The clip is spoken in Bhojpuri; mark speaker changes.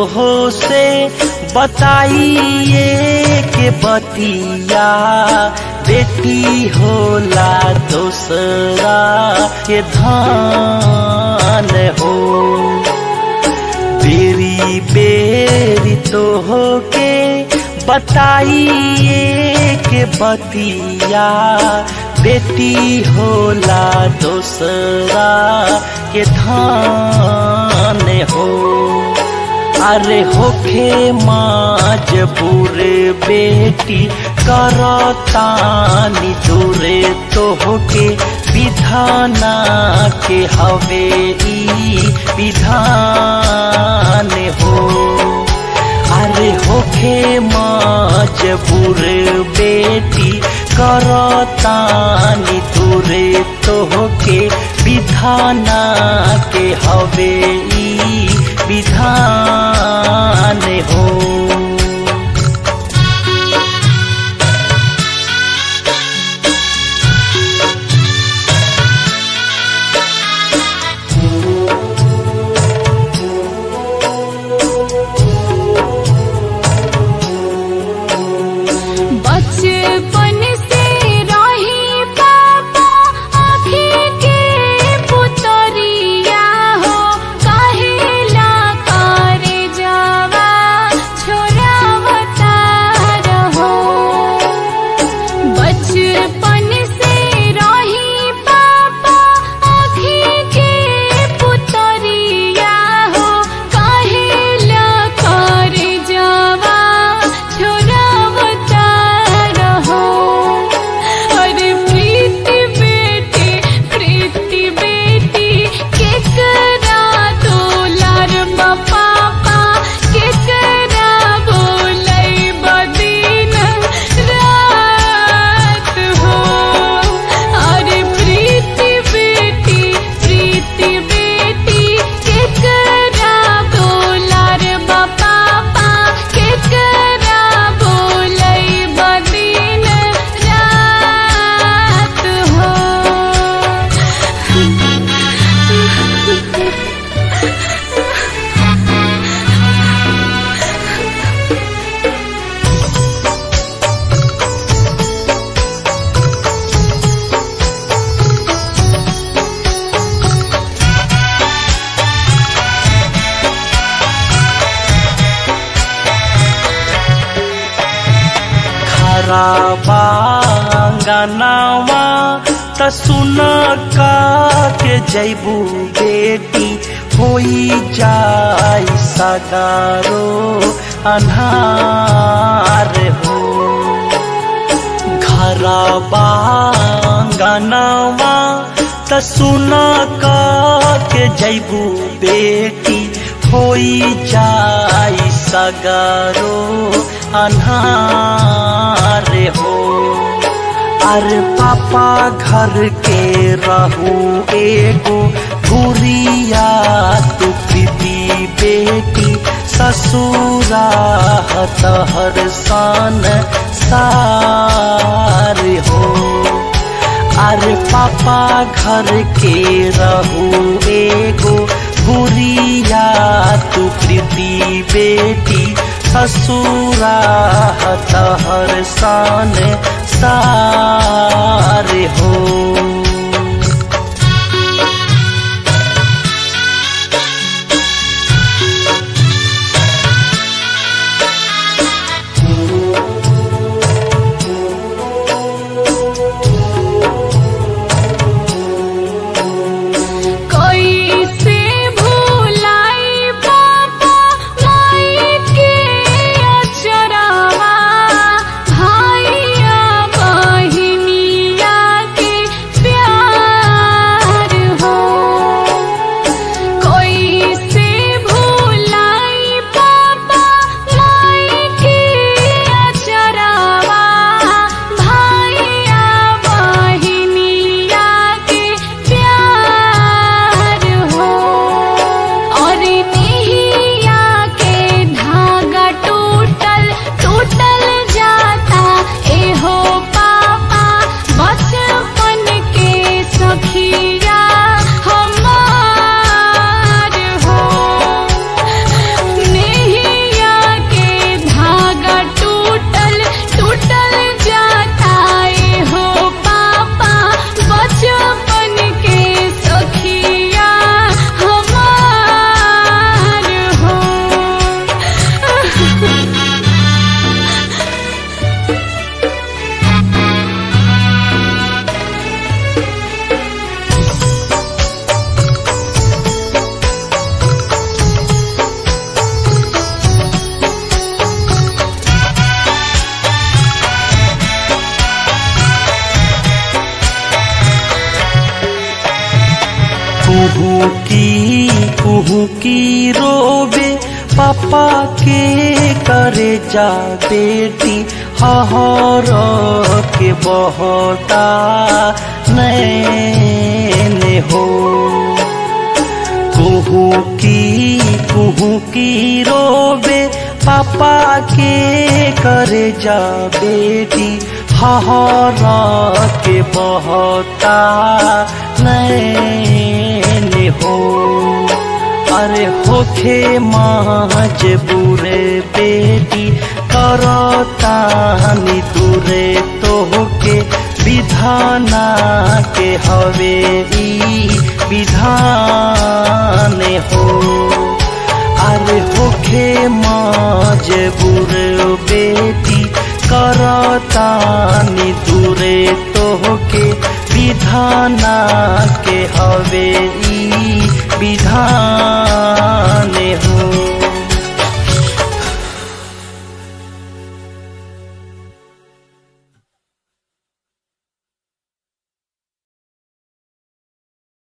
Speaker 1: हो से बताइए के बतिया बेटी होला दोसरा के धान हो बेरी बेरी तो हो के बताइए के बतिया बेटी होला दोसरा के धान हो अरे होखे मजबूर बेटी करतानी दूरे तो होके विधाना के हवे ई विधान हो अरे होखे मजबूर बेटी करतानी दूरे तो होके विधाना के हवे ई विधान हो
Speaker 2: बचपन से रही पापा आँखी के पुतरिया हो कहेला करे जावा छोरावता रहो बचपन से रही पापा आँखी के पुतरिया हो कहेला करे जावा छोरावता रहो अरे प्रीति बेटी प्रीति बेटी केकरा दुलार पापा केकरा बोलै बदिन रात हो अरे प्रीति बेटी प्रीति बेटी केकरा दुलार पापा केकरा बोलै बदिन रात हो
Speaker 1: खराबा गनावा त सुन का के जैबू बेटी होई जाई सगारो अन्हार हो घरबा गनावा त सुन का के जैबू बेटी होई जाई सगारो अन्हार हो अरे पापा घर के रहू एगो गुरिया तू प्रीति बेटी ससुरा तहर सन सार हो अरे पापा घर के रहू एगो गुरिया तू प्रीति बेटी ससुरा तहर सन सार हो
Speaker 2: कोई से भूलाई पापा माई के अचरवा भाइया
Speaker 1: कुहू की कुहू की रोबे पापा के करे जा बेटी हहर के बहता नैन हो कुहू की कुहू की रोबे पापा के करे जा बेटी हहर के बहता नैन हो अरे होखे माज बुरे बेटी करतानी दूरे तोहके विधाना के हवे ई विधान हो अरे होखे माज बुरे बेटी करतानी दूरे तोहके विधाना के हवे ई विधान